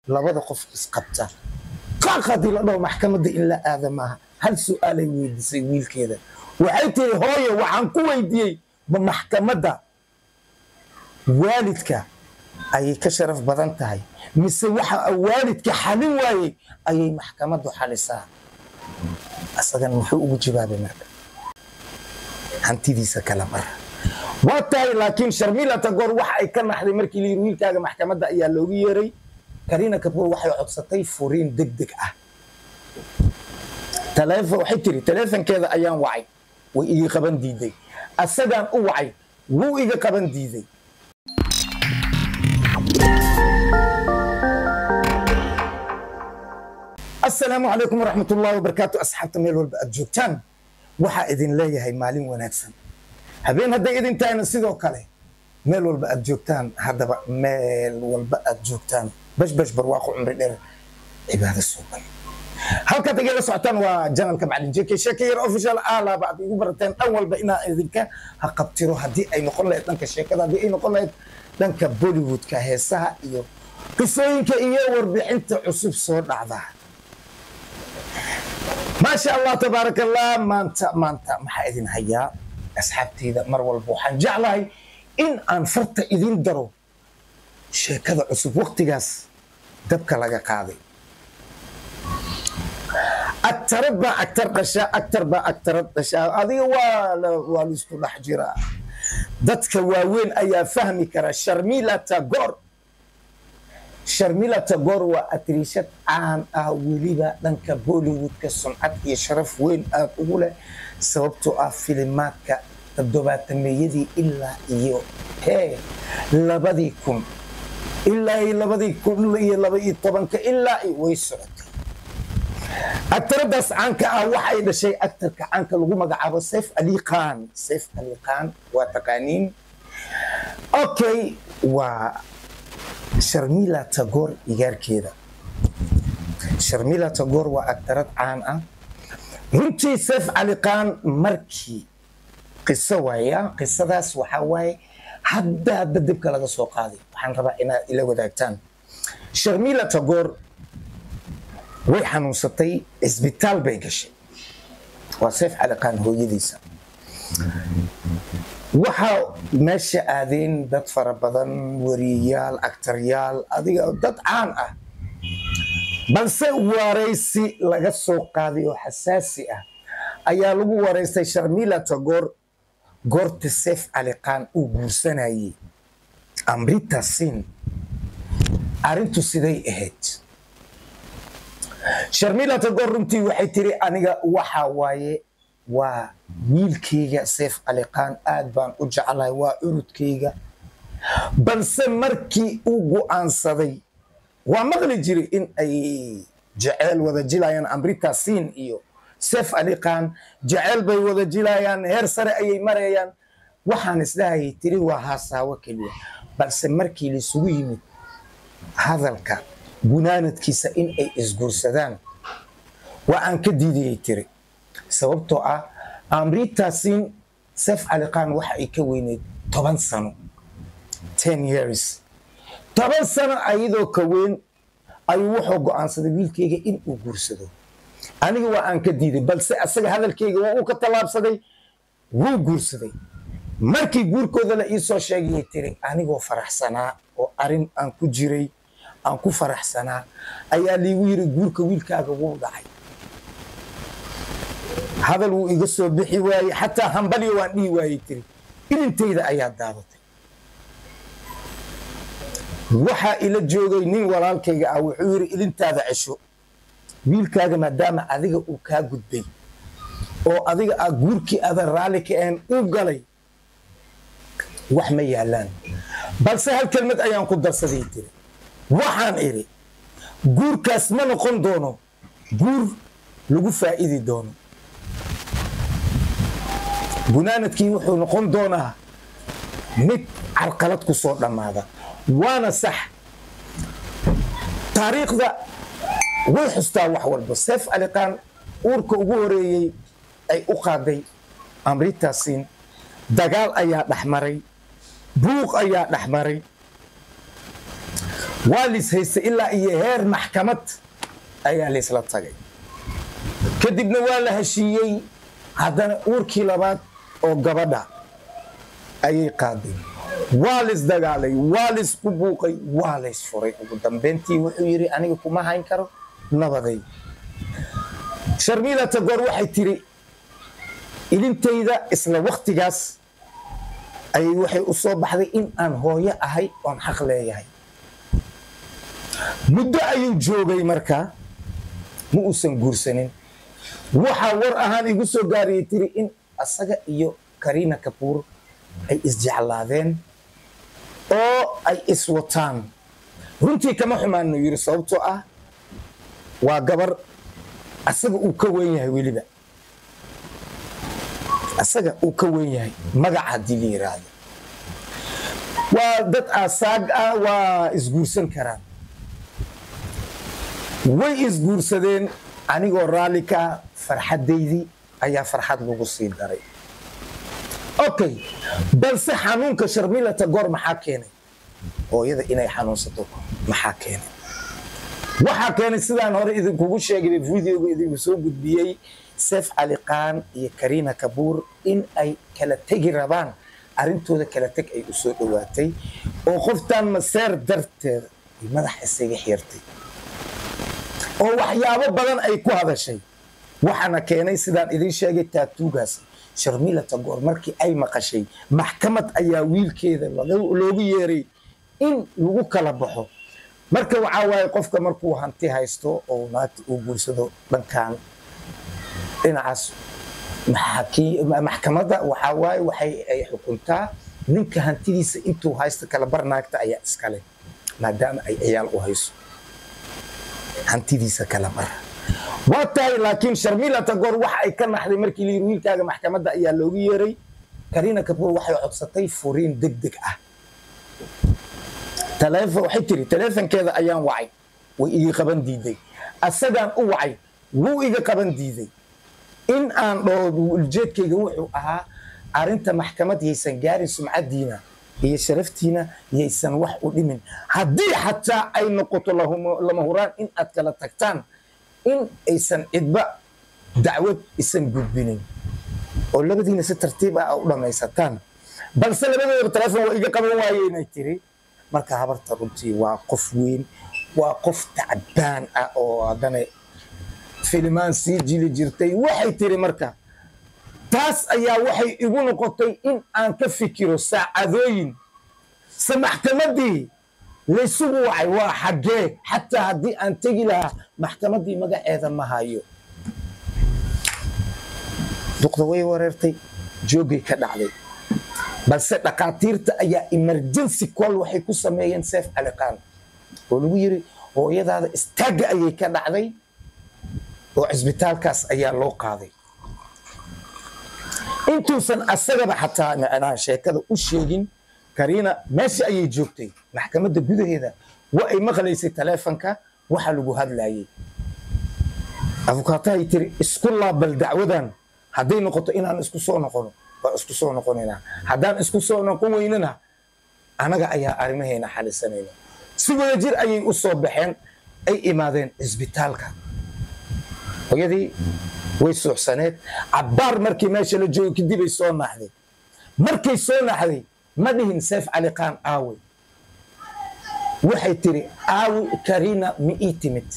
labada qof isqabta qaaq haddii la dhaho maxkamadda in la aada maaha hal su-aalay weydiisay wiilkeeda waxay tiri hooye waxaan ku weydiiyey ma maxkamadda waalidka ayay ka sharaf badan tahay mise waxa waalidka xalin waayey ayay maxkamaddu xalisaa asagana muxuu ugu jawaabay marka hantidiisa kala bara waa tahay laakiin sharmila tagoor waxa ay ka naxday markii layiri wiilkaaga maxkamadda ayaa loogu yeeray karina kapoor waxay codsatay furiin deg deg ah taleefon waxay tiri taleefonkeeda ayaan wacay way iga qaban diiday asagaan u wacay wuu iga qaban diiday asalaamu calaykum waraxmat ullahi wabarakaatu asxaabta meel walba aad joogtaan waxaa idin leeyahay maalin wanaagsan habeen hadday idin tahayna sidoo kale meel walba aad joogtaan haddaba meel walba aad joogtaan bashbash barwaaqo cumri dheer cibaado suuban halkaad igala socotaan waa janalka macalin jk sheeka yar official alaaba aad igu barateen dhan walba inaan idinka haqabtiro haddii ay noqon lahayd dhanka sheekada haddii ay noqon lahayd dhanka bollywoodka heesaha iyo qisooyinka iyo warbixinta cusub soo dhacda maasha allah tabaaraka allah maanta maanta maxaa idin hayaa asxaabteyda mar walba waxaan jeclahay in aan farta idin daro sheekada cusub waktigaas dabka laga qaaday agtarad baa agtar dhashaa agtar baa agtarad dhashaa adiga waa waa laisku dhex jiraa dadka waaweyn ayaa fahmi kara sharmila tagor sharmila tagor waa atriishad caan ah weliba dhanka bollywoodka sumcad iyo sharaf weyn aad ugu leh sababtoo ah filimaadka toddobaatameeyadii ilaa iyo hee labadii kun ilaa iyo labadii kun iyo laba iyo tobanka ilaa way socotay agtaradaas caanka ah waxay dhashay actarka caanka lagu magacaabo saif ali khan saif ali khan waa taqaaniin okay waa sharmila tagor igaarkeeda sharmila tagor waa agtarad caan ah runtii saif cali khan markii qiso waaya qisadaas waxaa waaye hadda hadda dibka laga soo qaaday waxaan rabaa inaad ila wadaagtaan sharmila tagor way xanuunsatay cisbitaal bay gashay waa seef cali khan hooyadiisa waxaa meesha aadeen dad fara badan wariyayaal agtaryaal adiga dad caan ah balse waraysi laga soo qaaday oo xasaasi ah ayaa lagu waraystay sharmila tagor goorta seef cali khan uu guursanayey amrita sin arrintu siday ahayd sharmila tagor runtii waxay tiri aniga waxa waaye waa wiilkayga seef cali khan aad baan u jeclahay waa cunudkayga balse markii uu go'aansaday waa maqli jiray in ay jeceyl wada jilayaan amrita siin iyo seef cali khan jeceyl bay wada jilayaan heer sare ayay marayaan waxaan isdhahayay tiri waa haasaawo keliya balse markii laisugu yimid hadalka gunaanadkiisa in ay isguursadaan waa aan ka diidayay tiri sababtoo ah amritaasin sef cali khan waxa ay ka weyneyd toban sano ten years toban sano ayadoo ka weyn ayuu wuxuu go'aansaday wiilkayga in uu guursado aniga waa aan ka diiday balse asaga hadalkayga waa uu ka tallaabsaday wuu guursaday markii guurkooda la iisoo sheegayay tiri anigoo faraxsanaa oo arin aan ku jiray aan ku faraxsanaa ayaa liigu yiri guurka wiilkaaga wuu dhacay hadal wuu iga soo bixi waayey xataa hambalyo waan dhihi waayey tiri ilintayda ayaa daadatay waxaa ila joogay nin walaalkayga ah wuxuu yiri ilintaada cesho wiilkaaga maadaama adiga uu kaa gudbay oo adiga a guurkii adan raalli ka ahayn uu galay wax ma yaalaan balse hal kelmad ayaan ku darsaday tiri waxaan idhi guurkaas ma noqon doono guur lagu faa'idi doono gunaanadkii wuxuu noqon doonaa mid carqalad ku soo dhammaada waana sax taariikhda way xustaa wax walba seef cali khan uurka ugu horeeyey ay u qaaday amritaasin dagaal ayaa dhex maray buuq ayaa dhex maray waa lis haystay ilaa iyo heer maxkamad ayaa laysla tagay kadibna waa la heshiiyey haddana uurkii labaad oo gabadha ayay qaaday waa lays dagaalay waa laysku buuqay waa lays furay ugu dambeyntii wuxuu yidhi aniga kuma hayn karo nabaday sharmiila tagoor waxay tiri ilintayda isla waktigaas ayay waxay u soo baxday in aan hooyo ahay oon xaq leeyahay muddo ayuu joogay markaa ma uusan guursanin waxaa war ahaan igu soo gaariyay tiri in asaga iyo kariina kabuur ay isjeclaadeen oo ay iswataan runtii kama xumaanu yidhi sababtoo ah waa gabar asaga uu ka weyn yahay weliba asaga uu ka weyn yahay magaca haddii la yiraahdo waa dad aasaag ah waa isguursan karaan way isguursadeen anigoo raalli ka ah farxaddaydii ayaa farxad lagu sii daray okay balse xanuunka sharmilata goor maxaa keenay hooyada inay xanuunsato maxaa keenay waxaa keenay sidaan hore idinkugu sheegay videoga idinku soo gudbiyey seef cali qaan iyo kariina kabuur in ay kala tegi rabaan arrintooda kala teg ay u soo dhowaatay oo qoftan maseer darteeda ay madax isaga xirtay oo waxyaabo badan ay ku hadashay waxaana keenay sidaan idiin sheegay taatuugaas sharmila tagoor markii ay maqashay maxkamad ayaa wiilkeeda loogu yeeray in lagu kala baxo marka waxaa waaye qofka markuu hanti haysto oo naagta uu guursado dhankan dhinacaas maxkamadda waxaa waaye waxay ay xukuntaa ninka hantidiisa intuu haysto kala bar naagta ayaa iskale maadaama ay ciyaal u hayso hantidiisa kala bar waa tahay laakiin sharmila tagoor waxa ay ka naxday markii la yiri wiilkaaga maxkamadda ayaa loogu yeeray kariina kabuur waxay codsatay furiin deg deg ah waxay tiri taleefonkeeda ayaan wacay way iga qaban diiday asagaan u wacay wuu iga qaban diiday in aan dhaho ujeedkayga wuxuu ahaa arinta maxkamad yaysan gaarin sumcadiina iyo sharaftiina yaysan wax u dhimin haddii xataa ay noqoto lama huraan in aad kala tagtaan in aysan cidba dacwad isan gudbinin oo labadiina si tartiib ah u dhammaysataan balse labadoodaba taleefon waa iga qaban waaye inay tiri marka habarta runtii waa qof weyn waa qof tacbaan ah oo haddana filimaan sii jili jirtay waxay tiri marka taas ayaa waxay igu noqotay in aan ka fikiro saacadooyin se maxkamaddii laysugu wacay waa xaggee xataa haddii aan tegi lahaa maxkamaddii magaceeda ma hayo duqda way wareertay joogay ka dhacday balse dhakhaatiirta ayaa emergency call waxay ku sameeyeen seef caliqaan oo lagu yiri hooyadaada istaagga ayay ka dhacday oo cisbitaalkaas ayaa loo qaaday intuusan asagaba xataa macnaha sheekada u sheegin kariina meesha ayay joogtay maxkamadda gudaheeda waa ay maqlaysay taleefonka waxa lagu hadlayay afukaatahay tiri isku laabal dacwadan hadday noqoto inaan isku soo noqono waa isku soo noqonaynaa haddaan isku soo noqon weynana anaga ayaa arrimaheena xalisanayna si wada jir ayay u soo baxeen ay imaadeen cisbitaalka hooyadii way suuxsaneed cabbaar markii meesha la joogo kadib ay soo naaxday markay soo naaxday ma dhihin seef cali qaan aawe waxay tiri aawi kariina ma ii timid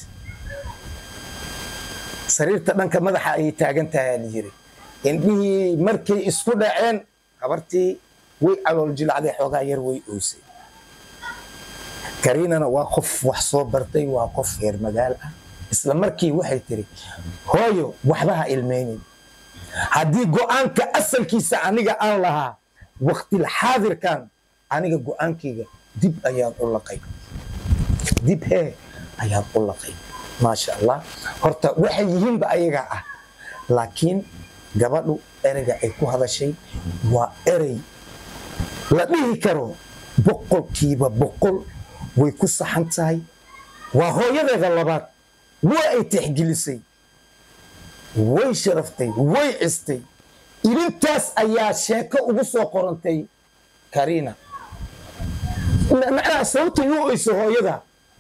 sariirta dhanka madaxa ayay taagan tahay la yiri indhihii markay isku dhaceen habartii way calool jilacday xoogaa yar way oysay kariinana waa qof wax soo bartay waa qof reer magaal ah isla markii waxay tiri hooyo waxba ha ilmaynin haddii go'aanka asalkiisa aniga aan lahaa waktil xaadirkan aniga go'aankayga dib ayaan u laqay dib hee ayaan u laqay maasha allah horta waxay yihiinba ayagaa ah laakiin gabadhu ereyga ay ku hadashay waa erey la dhihi karo boqolkiiba boqol way ku saxan tahay waa hooyadeeda labaad waa ay tixgelisay way sharaftay way cistay ilintaas ayaa sheeko ugu soo qorantay kariina macnaha sababtay u oyso hooyada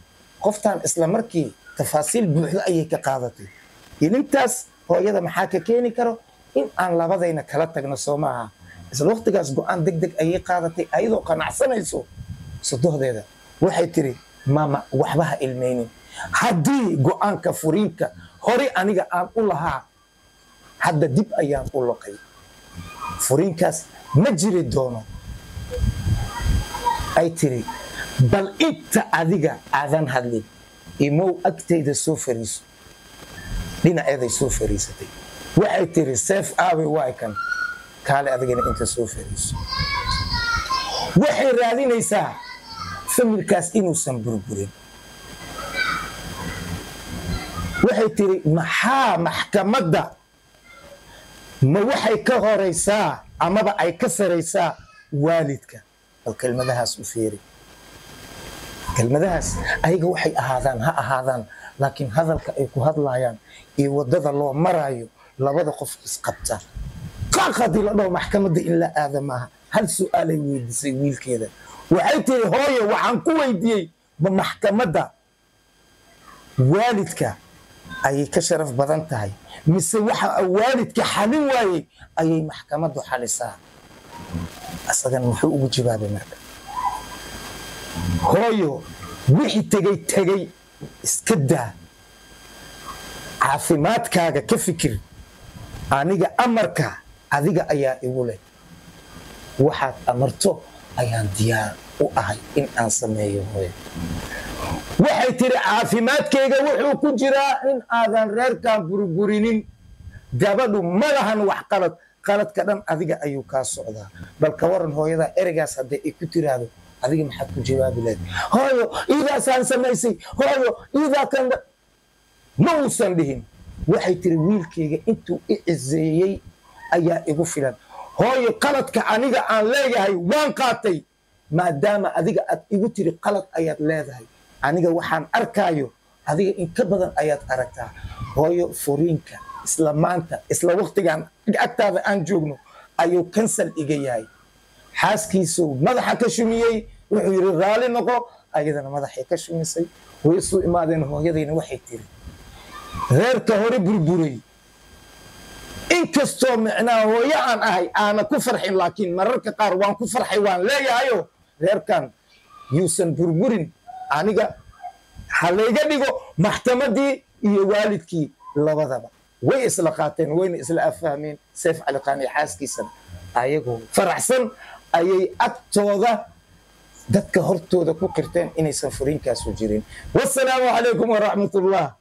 qoftan isla markii tafaasiil buuxdo ayay ka qaadatay inintaas hooyada maxaa ka keeni karo in aan labadayna kala tagno soo maaha isla waqtigaas go-aan deg deg ayay qaadatay ayadoo qanacsanayso sodohdeeda waxay tiri maama waxba ha ilmaynin haddii go-aanka furiinka hore aniga aan u lahaa hadda dib ayaan u loqay furiinkaas ma jiri doono ay tiri bal inta adiga aadan hadlin imow agtayda soo fariiso dhinaceeday soo fariisatay waxay tiri seef aabe waay kan kaale adigana inta soo fariiso waxay raadinaysaa familkaas inuusan burburin waxay tiri maxaa maxkamadda ma waxay ka horaysaa amaba ay ka saraysaa waalidka bal kelmadahaas u feeri kelmadahaas ayaga waxay ahaadaan ha ahaadaan laakiin hadalka ay ku hadlayaan iyo waddada loo maraayo labada qof isqabta qaaq haddii la dhaho maxkamadda in la aada maaha hal su-aalay weydiisay wiilkeeda waxay tiri hooyo waxaan ku weydiiyey ma maxkamadda waalidka ayay ka sharaf badan tahay mise waxa waalidka xalin waayey ayay maxkamaddu xalisaa asagan muxuu ugu jawaabay marka hooyo wixii tegey tegey iska daa caafimaadkaaga ka fikir aniga amarka adiga ayaa igu leh waxaad amarto ayaan diyaar u ahay in aan sameeyo hooyo waxay tiri caafimaadkayga wuxuu ku jiraa in aadan reerkan burburinin gabadhu ma lahan wax qalad qaladka dhan adiga ayuu kaa socdaa bal ka waran hooyadaa ereygaas hadday ay ku tiraahdo adiga maxaad ku jawaabi lahayd hooyo iidaasaan samaysay hooyo iidaa kan ma uusan dhihin waxay tiri wiilkayga intuu i ciseeyey ayaa igu filan hooyo qaladka aniga aan leeyahay waan qaatay maadaama adiga aad igu tiri qalad ayaad leedahay aniga waxaan arkaayo adiga in ka badan ayaad aragtaa hooyo furiinka isla maanta isla waktigaan agtaada aan joogno ayuu kansal iga yahay xaaskiisuu madaxa ka shumiyey wuxuu yidhi raalli noqo ayadana madaxay ka shumisay way isu imaadeen hooyadayna waxay tiri reerka hore burburay inkastoo micnaa hooyo aan ahay aana ku farxin laakiin mararka qaar waan ku farxay waan leeyahayo reerkan yuusan burburin aniga ha layga dhigo maxkamadii iyo waalidkii labadaba way isla qaateen wayna isla afahmeen seef caliqaan iyo xaaskiisana ayagoo faraxsan ayay agtooda dadka hortooda ku qirteen inaysan furiinkaasu jirin wasalaamu calaykum waraxmat ullah